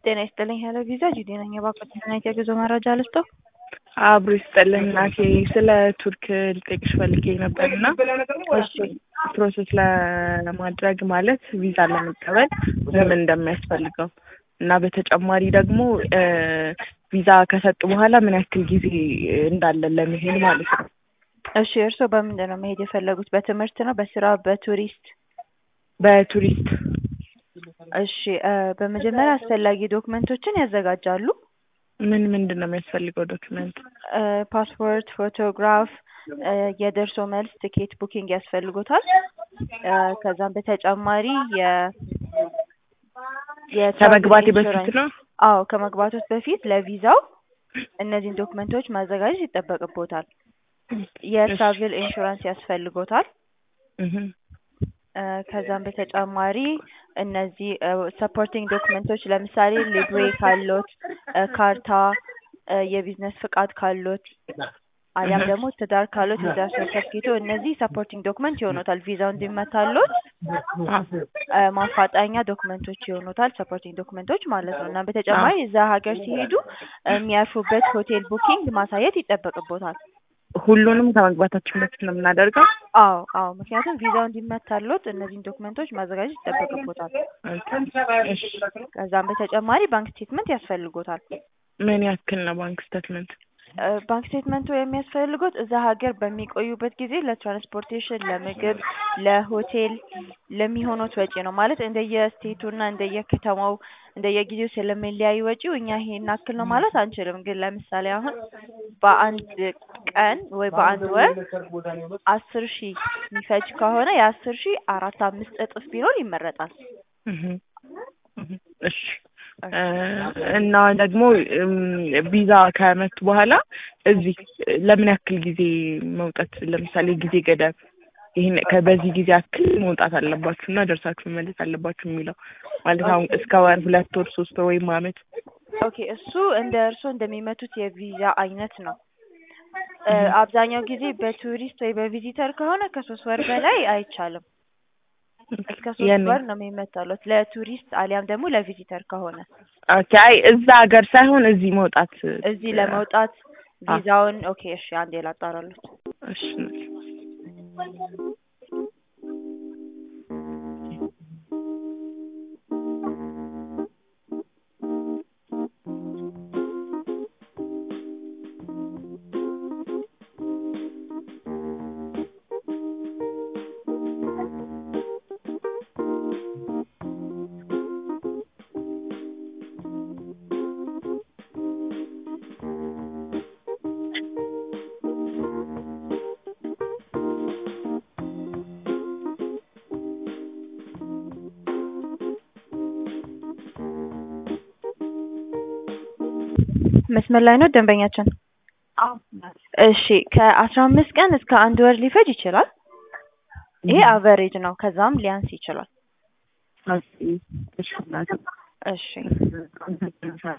ጤና ይስጥልኝ ሄሎ ቪዛ ጂዲ ነኝ። የባንኮችና የጉዞ መረጃ ልስጥዎ? አብሮ ይስጥልኝ እናቴ። ስለ ቱርክ ልጠይቅሽ ፈልጌ ነበር እና እሺ ፕሮሰስ ለማድረግ ማለት ቪዛ ለመቀበል ምን እንደሚያስፈልገው እና በተጨማሪ ደግሞ ቪዛ ከሰጡ በኋላ ምን ያክል ጊዜ እንዳለን ለመሄድ ማለት ነው። እሺ እርስዎ በምንድን ነው መሄድ የፈለጉት? በትምህርት ነው? በስራ? በቱሪስት? በቱሪስት እሺ በመጀመሪያ አስፈላጊ ዶክመንቶችን ያዘጋጃሉ። ምን ምንድን ነው የሚያስፈልገው ዶክመንት? ፓስፖርት፣ ፎቶግራፍ፣ የደርሶ መልስ ትኬት ቡኪንግ ያስፈልጎታል። ከዛም በተጨማሪ የ ከመግባቴ በፊት ነው? አዎ ከመግባቶት በፊት ለቪዛው እነዚህን ዶክመንቶች ማዘጋጀት ይጠበቅቦታል። የትራቭል ኢንሹራንስ ያስፈልጎታል። እህ ከዛም በተጨማሪ እነዚህ ሰፖርቲንግ ዶክመንቶች ለምሳሌ ሊብሬ ካሎት፣ ካርታ፣ የቢዝነስ ፍቃድ ካሎት አሊያም ደግሞ ትዳር ካሎት የትዳር ሰርተፍኬቶ እነዚህ ሰፖርቲንግ ዶክመንት ይሆኑታል። ቪዛው እንዲመታሎት ማፋጣኛ ዶክመንቶች ይሆኑታል። ሰፖርቲንግ ዶክመንቶች ማለት ነው። እና በተጨማሪ እዛ ሀገር ሲሄዱ የሚያርፉበት ሆቴል ቡኪንግ ማሳየት ይጠበቅቦታል። ሁሉንም ከመግባታችን በፊት ነው የምናደርገው? አዎ አዎ፣ ምክንያቱም ቪዛው እንዲመታሎት እነዚህን ዶክመንቶች ማዘጋጀት ይጠበቅቦታል። እሺ ከዛም በተጨማሪ ባንክ ስቴትመንት ያስፈልጎታል። ምን ያክል ነው ባንክ ስቴትመንት? ባንክ ስቴትመንቱ የሚያስፈልጉት እዛ ሀገር በሚቆዩበት ጊዜ ለትራንስፖርቴሽን፣ ለምግብ፣ ለሆቴል ለሚሆኑት ወጪ ነው። ማለት እንደየስቴቱና እንደየከተማው እንደየጊዜው ስለሚለያይ ወጪው እኛ ይሄን ያክል ነው ማለት አንችልም። ግን ለምሳሌ አሁን በአንድ ቀን ወይ በአንድ ወር አስር ሺህ የሚፈጅ ከሆነ የአስር ሺህ አራት አምስት እጥፍ ቢሆን ይመረጣል። እሺ እና ደግሞ ቪዛ ከመቱ በኋላ እዚህ ለምን ያክል ጊዜ መውጣት ለምሳሌ ጊዜ ገደብ ይሄን በዚህ ጊዜ ያክል መውጣት አለባችሁ እና ደርሳችሁ መመለስ አለባችሁ የሚለው ማለት አሁን እስከ ወር፣ ሁለት ወር፣ ሶስት ወር ወይም አመት። ኦኬ እሱ እንደ እርስዎ እንደሚመቱት የቪዛ አይነት ነው። አብዛኛው ጊዜ በቱሪስት ወይ በቪዚተር ከሆነ ከሶስት ወር በላይ አይቻልም። እስከ ሶስት ወር ነው የሚመታሉት ለቱሪስት አሊያም ደግሞ ለቪዚተር ከሆነ። ኦኬ አይ እዛ ሀገር ሳይሆን እዚህ መውጣት እዚህ ለመውጣት ቪዛውን ኦኬ እሺ፣ አንዴ ላጣራሉት። እሺ መስመር ላይ ነው ደንበኛችን? እሺ ከአስራ አምስት ቀን እስከ አንድ ወር ሊፈጅ ይችላል። ይሄ አቨሬጅ ነው። ከዛም ሊያንስ ይችላል። እሺ